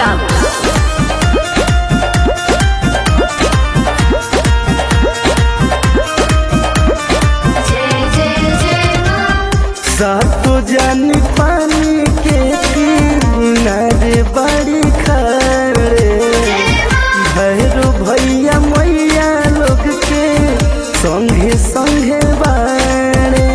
बाबू जय जय जय माँ सातो जानी पानी के किनारे बड़ी खड़े भैरो भैया मैया लोग के संगे संगे बाड़े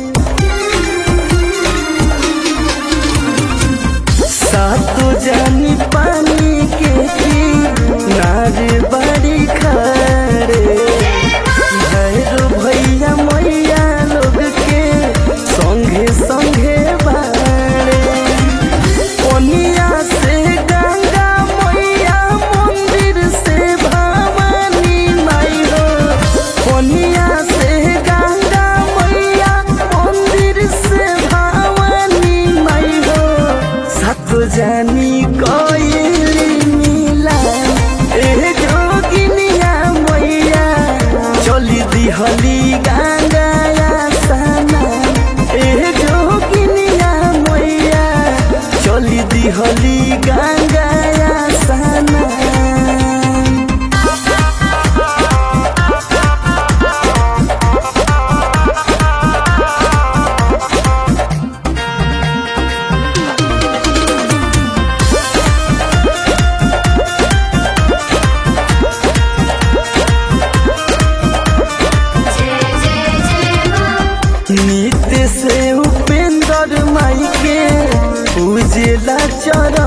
सातो जानी पानी के किनारे बड़ी खड़े भैरो भैया मैया लोग के संगे संगे बाड़े ओनिया से गंगा मैया मंदिर से भवानी माई हो ओनिया से गंगा मैया मंदिर से भवानी माई हो सात जानी कोइली मिला ए जोगिनिया मैया चली दिहली गंगा सना ए जोगिनिया मैया चली दिहली गंगा सना जय जय जय माँ नित्य से उपेंद्र माई के उजला चरण